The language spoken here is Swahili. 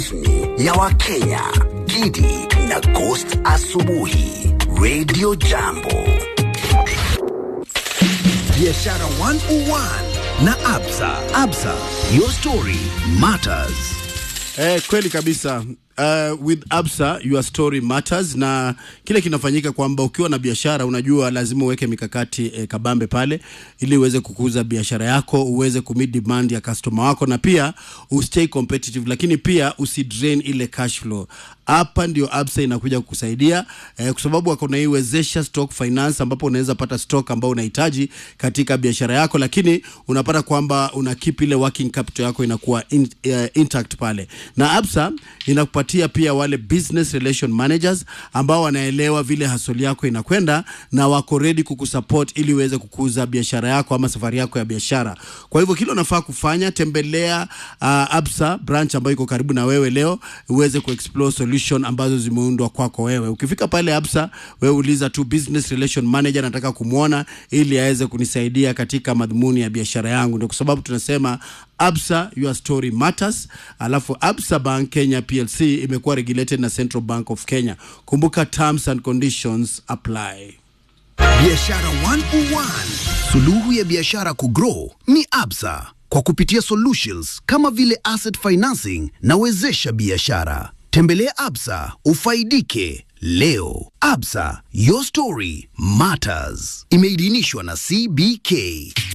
rasmi ya Wakenya, Gidi na Ghost Asubuhi, Radio Jambo. Biashara 101 na Absa. Absa, your story matters. Eh, kweli kabisa. Uh, with Absa your story matters, na kile kinafanyika kwamba ukiwa na biashara unajua lazima uweke mikakati eh, kabambe pale ili uweze kukuza biashara yako, uweze kumit demand ya customer wako, na pia ustay competitive, lakini pia usidrain ile cash flow. Hapa ndio Absa inakuja kukusaidia eh, kwa sababu wako na hii wezesha stock finance, ambapo unaweza pata stock ambao unahitaji katika biashara yako, lakini unapata kwamba una keep ile working capital yako inakuwa in, uh, intact pale, na Absa inakupatia pia wale business relation managers ambao wanaelewa vile hasoli yako inakwenda na wako ready kukusupport ili uweze kukuza biashara yako ama safari yako ya biashara. Kwa hivyo kile unafaa kufanya, tembelea uh, Absa branch ambayo iko karibu na wewe leo uweze kuexplore solution ambazo zimeundwa kwako wewe. Ukifika pale Absa, wewe uliza tu business relation manager, nataka kumwona ili aweze kunisaidia katika madhumuni ya biashara yangu. Ndio kwa sababu tunasema Absa, your story matters. Alafu Absa Bank Kenya PLC imekuwa regulated na Central Bank of Kenya. Kumbuka terms and conditions apply. Biashara 101. Suluhu ya biashara kugrow ni Absa kwa kupitia solutions kama vile asset financing na wezesha biashara. Tembelea Absa ufaidike leo. Absa, your story matters. Imeidhinishwa na CBK.